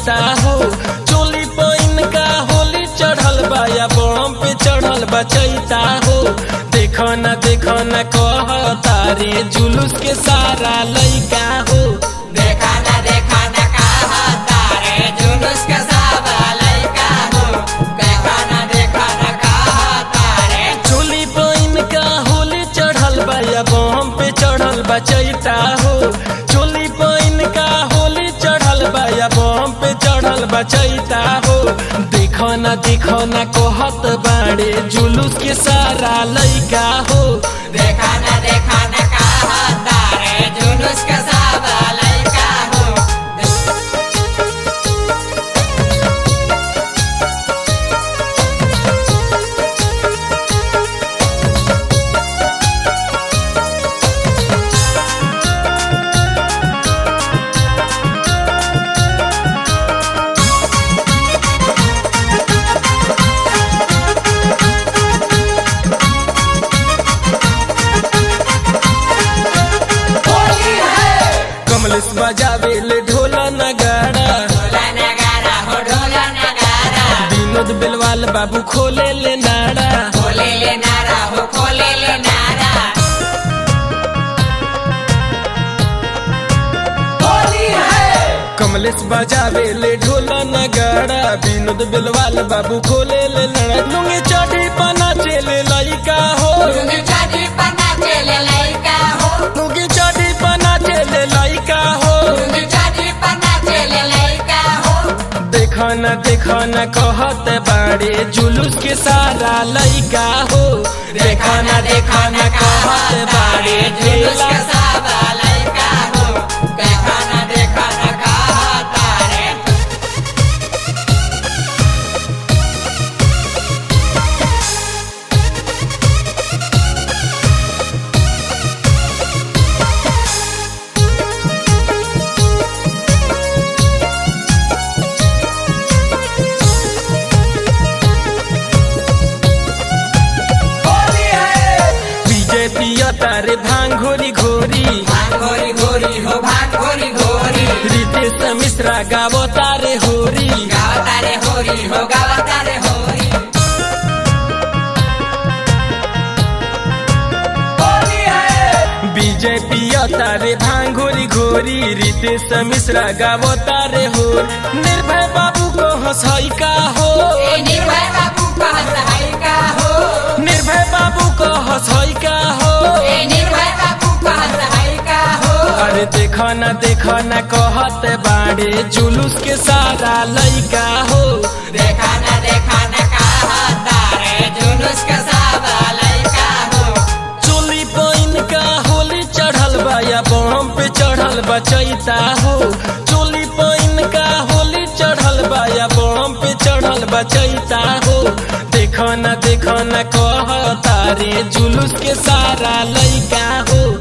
चैता हो चोली पैन का होली चढ़ल बा या बम पे चढ़ल बा चैता हो देखो न देखो न कह तारे जुलूस के सारा लइका हो देखा ना देखा ना कहा तारे जुलूस के सावा लइका हो देखा ना देखा ना कहा तारे चोली पैन का होली चढ़ल बा या बम पे चढ़ल बा चैता हो चोली पैन का होली चढ़ल बा या बम पे चढ़ल बा चैता हो देखो न देखो न कहत बाड़े जुलूस के सारा लइका हो देखा ना देखा ना कहा तारे जुलूस के सावा लइका हो कमलेश बजावे ले ढोला नगाड़ा ढोला नगारा हो ढोला नगारा विनोद बेलवाल बाबू खोले ले नाड़ा खोले ले नारा हो खोले ले नारा होली है कमलेश बजावे ले ढोला नगाड़ा विनोद बेलवाल बाबू खोले ले नाड़ा लुंगी चढ़ी पना चले लइका हो लुंगी चाटी पन्ना चले लइका हो लुंगी चढ़ी पना चले लइका हो लुंगी चाटी पन्ना चले लइका हो देखो न देखो न कहत बाड़े जुलूस के सारा लइका हो देखो न देखो न कहत बाड़े जुलूस ढेला के सावा लइका हो देखा ना देखा ना कहा तारे होली है बीजेपी तारे भांग घोरी घोरी भाग घोरी घोरी हो भाग घोरी घोरी रितेश मिश्रा गावो तारे होरी गावता रे होरी हो गावता रे होरी होली है बीजेपी तारे भांग घोरी घोरी रितेश मिश्रा गावो तारे हो निर्भय बाबू को हंसाई का हो ए निर्भय बाबू का सहाय का हो निर्भय बाबू को हंसाई का हो ए निर्भय बाबू का सहाय का हो अरे देखो न देखो न कहत बाड़े जुलूस के सारा लइका हो देखा ना देखा ना कहा तारे जुलूस के सावा लइका हो चोली पैन का होली चढ़ल बा या बम पे चढ़ल बा चैता हो चोली पैन का होली चढ़ल बा या बम पे चढ़ल बा चैता हो देखो न देखो न कह तारे जुलूस के सारा लइका हो